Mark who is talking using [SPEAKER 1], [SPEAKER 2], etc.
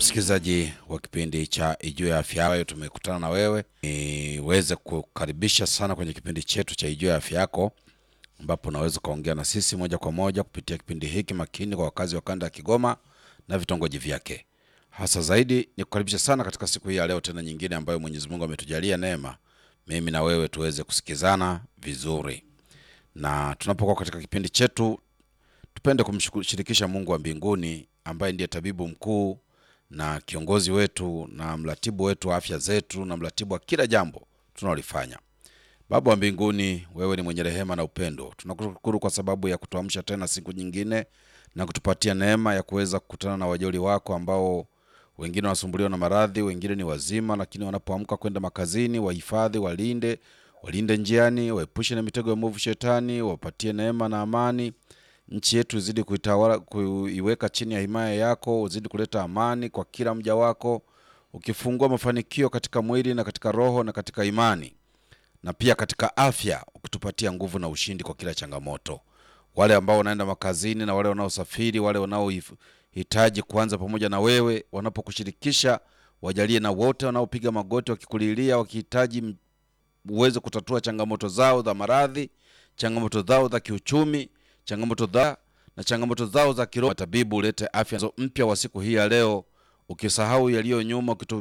[SPEAKER 1] msikilizaji wa kipindi cha Ijue ya Afya Yako, tumekutana na wewe niweze kukaribisha sana kwenye kipindi chetu cha Ijue ya Afya Yako, ambapo unaweza ukaongea na sisi moja kwa moja kupitia kipindi hiki makini kwa wakazi wa kanda ya Kigoma na vitongoji vyake. Hasa zaidi ni kukaribisha sana katika siku hii ya leo, tena nyingine ambayo Mwenyezi Mungu ametujalia neema, mimi na wewe tuweze kusikizana vizuri, na tunapokuwa katika kipindi chetu tupende kumshirikisha Mungu wa mbinguni ambaye ndiye tabibu mkuu na kiongozi wetu na mratibu wetu wa afya zetu na mratibu wa kila jambo tunalolifanya. Baba wa mbinguni, wewe ni mwenye rehema na upendo. Tunakushukuru kwa sababu ya kutuamsha tena siku nyingine na kutupatia neema ya kuweza kukutana na wajoli wako ambao wengine wanasumbuliwa na maradhi, wengine ni wazima, lakini wanapoamka kwenda makazini, wahifadhi, walinde, walinde njiani, waepushe na mitego ya mwovu shetani, wapatie neema na amani nchi yetu izidi kuitawala, kuiweka chini ya himaya yako, uzidi kuleta amani kwa kila mja wako, ukifungua mafanikio katika mwili na katika roho na katika imani na pia katika afya, ukitupatia nguvu na ushindi kwa kila changamoto. Wale ambao wanaenda makazini na wale wanaosafiri, wale wanaohitaji kuanza pamoja na wewe, wanapokushirikisha wajalie, na wote wanaopiga magoti wakikulilia, wakihitaji uweze kutatua changamoto zao za maradhi, changamoto zao za kiuchumi changamoto za na changamoto zao za kiroho. Tabibu, ulete afya mpya wa siku hii ya leo, ukisahau yaliyo nyuma,